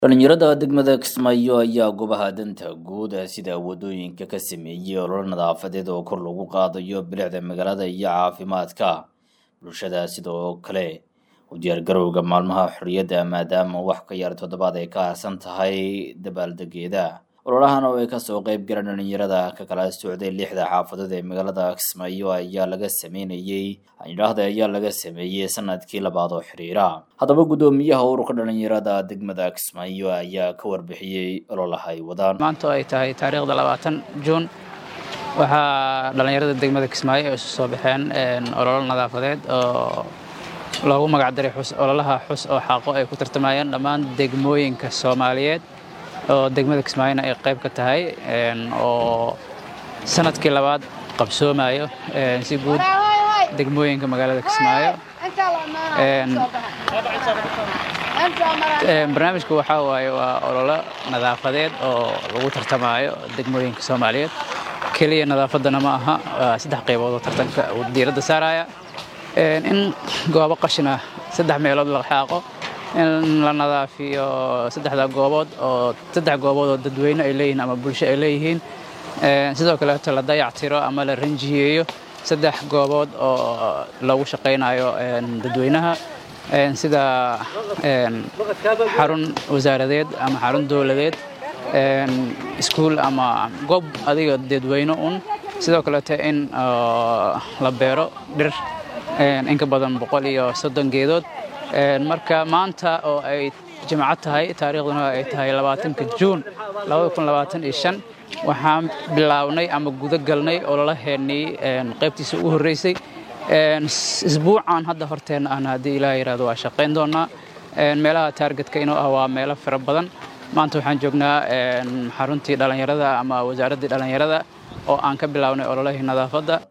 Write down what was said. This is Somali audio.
dhalinyarada degmada kismaayo ayaa goobaha danta guud sida wadooyinka ka sameeyey ololo nadaafadeed oo kor lagu qaadayo bilicda magaalada iyo caafimaadka bulshada sidoo kale u diyaargarowga maalmaha xorriyadda maadaama wax ka yar toddobaad ay ka harsan tahay dabaaldegeeda ololahan oo ay kasoo qeyb galeen dhalinyarada ka kala socday lixda xaafadood ee magaalada kismaayo ayaa laga sameynayey idhaahda ayaa laga sameeyey sanadkii labaad oo xiriira haddaba guddoomiyaha ururka dhalinyarada degmada kismaayo ayaa ka warbixiyey ololaha ay wadaan maanta oo ay tahay taariikhda labaatan juun waxaa dhallinyarada degmada kismaayo ay isu soo baxeen ololo nadaafadeed oo loogu magacdaray ololaha xus oo xaaqo ay ku tartamayeen dhammaan degmooyinka soomaaliyeed oo degmada kismaayona ay qayb ka tahay oo sanadkii labaad qabsoomayo si guud degmooyinka magaalada kismaayo barnaamijku waxaa waaye waa ololo nadaafadeed oo lagu tartamaayo degmooyinka soomaaliyeed keliya nadaafaddana ma aha waa saddex qaybood oo tartanka uu diiradda saaraya in goobo qashina saddex meelood la xaaqo in la nadaafiyo saddexda goobood oo saddex goobood oo dadweyne ay leeyihiin ama bulsho ay leeyihiin sidoo kaleeto la dayactiro ama la ranjiyeeyo saddex goobood oo lagu shaqaynayo dadweynaha sida xarun wasaaradeed ama xarun dowladeed iskuul ama goob adiga dadweyne un sidoo kaleeto in la beero dhir in ka badan boqol iyo soddon geedood marka maanta oo ay jimco tahay taariikhduna ay tahay labaatanka juun waxaan bilaabnay ama guda galnay ololaheennii qaybtiisa ugu horreysay isbuucan hadda horteenna ahna haddii ilaah yidhahdo waa shaqayn doonnaa meelaha taargetka inuu ah waa meelo fara badan maanta waxaan joognaa xaruntii dhallinyarada ama wasaaraddii dhallinyarada oo aan ka bilaabnay ololahii nadaafadda